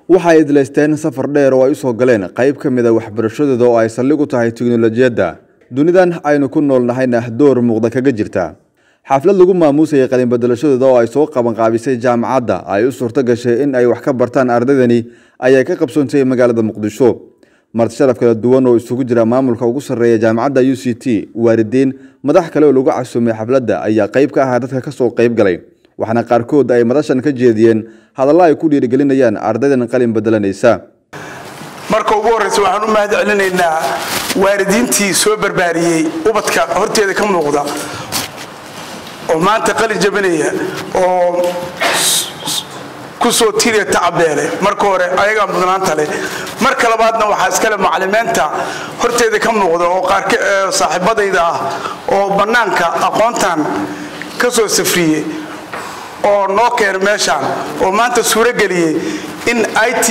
waxa ay idlaysteen safar dheer oo ay usoo galeen qayb ka mid a waxbarashadooda oo ay saldhig u tahay tiknolojiyadda dunidan aynu ku nool nahayna door muuqda kaga jirta xaflad lagu maamuusayay qalinbedelashadooda oo ay soo qabanqaabisay jaamacadda ay u suurto gashay in ay wax ka bartaan ardaydani ayaa ka qabsoontay magaalada muqdisho marti sharaf kala duwan oo isugu jira maamulka ugu sarreeya jaamacadda u c t waalidiin madax kale oo lagu casuumay xafladda ayaa qayb ka ahaa dadka kasoo qayb galay waxaana qaarkood ay madashan ka jeediyeen hadallo ay ku dhiirigelinayaan ardaydan qalin bedelanaysa marka ugu horreysa waxaan u mahad celinaynaa waalidiintii soo barbaariyey ubadka horteeda ka muuqda oo maanta qalin jabinaya oo ku soo tiriya tacabeele marka hore ayagaa mudnaanta leh marka labaadna waxaa iskale macalimiinta horteeda ka muuqda oo qaar saaxiibadayda ah oo bannaanka aqoontan ka soo safriyey oo noo keena meeshaan oo maanta suurageliyey in i t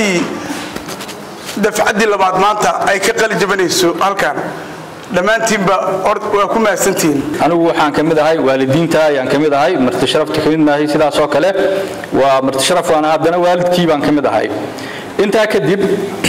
dafcaddii labaad maanta ay ka qali jabanayso halkan dhammaantiinba waa ku mahadsantihiin anigu waxaan ka mid ahay waalidiinta ayaan ka mid ahay marti sharafta ka mid maahay sidaas oo kale waa marti sharaf waana haddana waalidkii baan ka mid ahay intaa kadib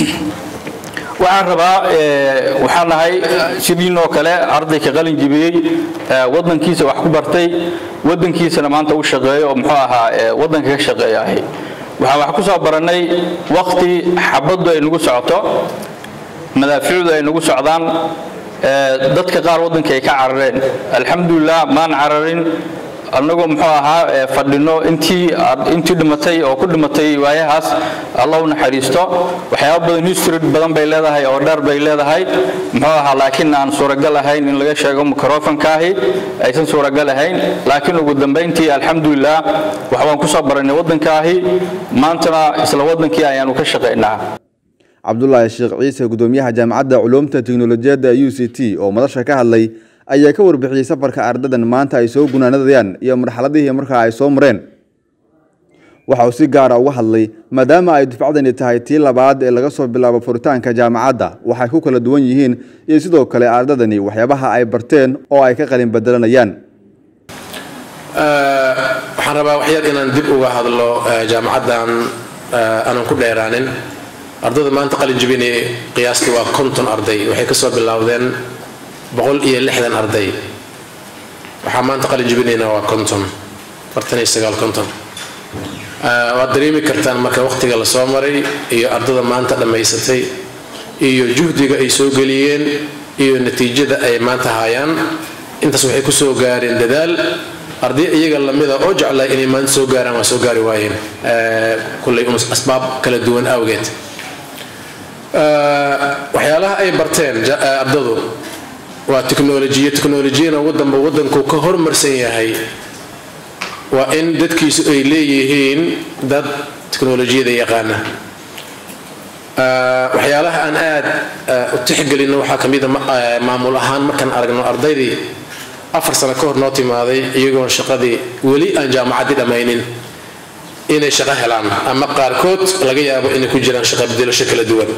waxaan rabaa waxaan nahay sidiinoo kale ardayka qalin jibiyey wadankiisa wax ku bartay wadankiisana maanta u shaqeeyo oo muxuu ahaa wadanka ka shaqeeyahay waxaan wax ku soo barannay wakti xabaddu ay nagu socoto madaaficdu ay nagu socdaan dadka qaar waddanka ay ka carareen alxamdulilah maan cararin annagoo muxuu ahaa fadhino intii intii dhimatay oo ku dhimatay waayahaas allah u naxariisto waxyaaba badan history badan bay leedahay oo dheer bay leedahay muxuu ahaa laakiin aan suuragal ahayn in laga sheego microfonkaahi aysan suuragal ahayn laakiin ugu dambayntii alxamdulilah waxbaan ku soo baranay waddankaahi maantana isla waddankii ayaanu ka shaqaynaa cabdulaahi sheekh ciise gudoomiyaha jaamacadda culuumta tiknolojiyadda u c t oo madasha ka hadlay ayaa ka warbixiyey safarka ardadan maanta ay soo gunaanadayaan iyo marxaladihii markaa ay soo mareen waxa uu si gaara uga hadlay maadaama ay dufcadani tahay tii labaad ee laga soo bilaabo furitaanka jaamacadda waxay ku kala duwan yihiin iyo sidoo kale ardadani waxyaabaha ay barteen oo ay ka qalin bedelanayaan waxaan rabaa waxyar inaan dib uga hadlo jaamacaddan aanan ku dheeraanin ardayda maanta qalin jabinay qiyaastii waa konton arday waxay kasoo bilowdeen boqol iyo lixdan arday waxaa maanta qalin jabinayna waa konton afartan iyo sagaal konton waad dareemi kartaan marka waqtiga la soo maray iyo ardada maanta dhammaysatay iyo juhdiga ay soo geliyeen iyo natiijada ay maanta hayaan intaas waxay kusoo gaareen dadaal arday iyaga lamida oo jeclay inay maanta soo gaaraan waa soo gaari waayeen kullay un asbaab kala duwan awgeed waxyaalaha ay barteen ardadu waa tiknolojiya tiknolojiyana wadanba wadanku ka hormarsan yahay waa in dadkiisu ay leeyihiin dad tiknolojiyada yaqaana waxyaalaha aan aad u tixgelino waxaa ka mida maamul ahaan markaan aragno ardaydii afar sano ka hor noo timaaday iyagoon shaqadii weli aan jaamacaddii dhammaynin inay shaqo helaan ama qaarkood laga yaabo inay ku jiraan shaqo bedelasho kala duwan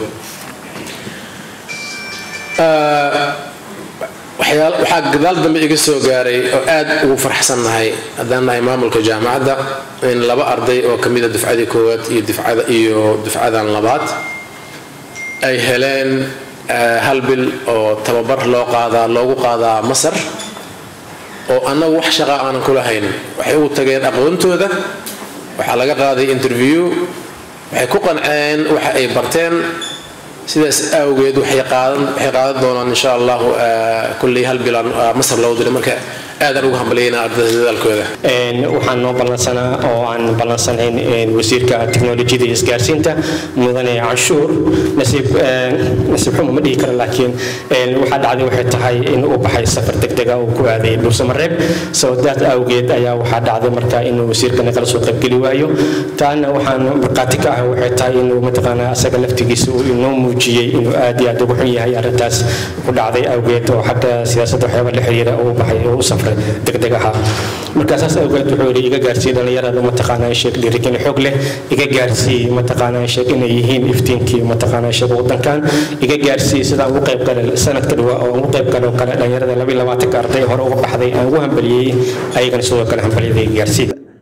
waxaa gadaal dambe iga soo gaaray oo aad ugu farxsannahay haddaan nahay maamulka jaamacadda in laba arday oo ka mida dufcadii koowaad iyo dufcada iyo dufcadan labaad ay heleen hal bil oo tababar loo qaadaa loogu qaadaa masar oo annagu wax shaqa aanan ku lahayn waxay ugu tageen aqoontooda waxaa laga qaaday interview waxay ku qanceen waxa ay barteen sidaas awgeed waxay qaadan doonaan insha allahu kulley hal bilaan masar loo diray marka aadaan ugu hambalyaynaa ardada dadaalkooda waxaan noo ballansanaa oo aan ballansanayn wasiirka tiknolojiyada iyo isgaarsiinta mudane canshuur nasiib nasiib xumo ma dhihi karo laakiin waxaa dhacday waxay tahay in uu baxay safar degdega uu ku aaday dhuusamareeb sababtaas awgeed ayaa waxaa dhacday marka inuu wasiirka nagala soo qaybgeli waayo taana waxaan markhaati ka ah waxay tahay inuu mataqaanaa asaga laftigiisa uu inoo muujiyey inuu aad iyo aad ugu xun yahay arrintaas ku dhacday awgeed oo xagga siyaasadda waxyaaba la xiriira uu baxay oo u safray degdeg ahaa marka saas awgeed wuxuu yidhi iga gaarsii dhallinyarada mataqaanaa sheeg dhiirigelin xoog leh iga gaarsii mataqaanaa sheeg inay yihiin iftiinkii mataqaanaa sheeg waddankan iga gaarsii sidaan ugu qayb galay sanadka dhawaa oo ugu qayb galay kale dhallinyarada labi labaatanka arday hore uga baxday aan ugu hambaliyey ayagana sidoo kale hambalyada iga gaarsii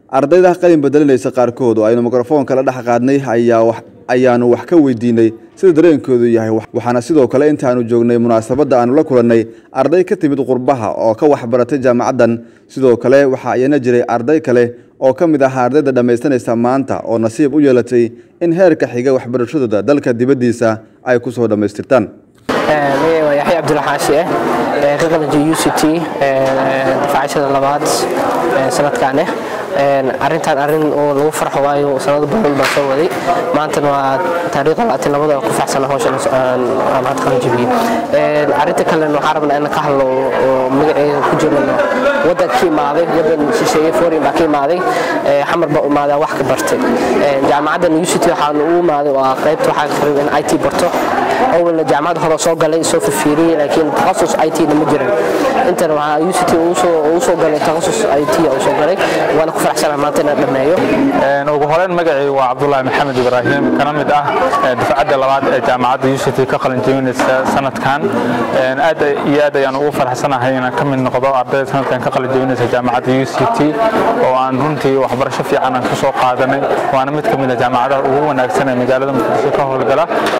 ardayda qalin bedelinaysa qaarkood oo aynu mikrofoonka la dhex qaadnay ayaanu wax ka weydiinay sida dareenkoodu yahay waxaana sidoo kale intaanu joognay munaasabadda aanu la kulannay arday ka timid qurbaha oo ka waxbaratay jaamacaddan sidoo kale waxaa ayana jiray arday kale oo ka mid ahaa ardayda dhammaystanaysa maanta oo nasiib u yeelatay in heerka xiga waxbarashadooda dalka dibaddiisa ay ku soo dhammaystirtaan waa yaxya cabdulaxaashi ah ka qalanjiya u c t dafacashada labaad sanadkan ah arrintan arrin oo lagu farxo waayo sanado badan baan soo waday maantana waa taariikh labaatan labada ku faxsana hawshan aan hadda qalanjibiyey arrinta kalena waxaan rabnaa in ka hadlo oo magaceeda ku jirano waddan ka imaaday waddan shisheeye foreign baa ka imaaday xamar baa imaadaa wax ka bartay jaamacaddan u c t waxaan ugu imaaday waa qaybta waxaa rabay in i t barto awalna jaamacad hore soo galay soo fifiiriyey laakiin takhasus i t na ma jiran intana waxaa u c t uu soo galay takhasus i t uu soo galay waana ku faraxsanahay maanta inaan dhammeeyo ugu horeyn magacii waa cabdulaahi maxamed ibraahim kana mid ah dafcadda labaad ee jaamacadda u c t ka qalin jebinaysa sanadkan aad iyo aad ayaan ugu faraxsanahay inaan ka mid noqdo ardayda sanadkan ka qalin jebinaysa jaamacadda u c t oo aan runtii waxbarasho fiican aan ka soo qaadanay waana mid ka mid ah jaamacadaha ugu wanaagsan ee magaalada muqdisho ka howlgala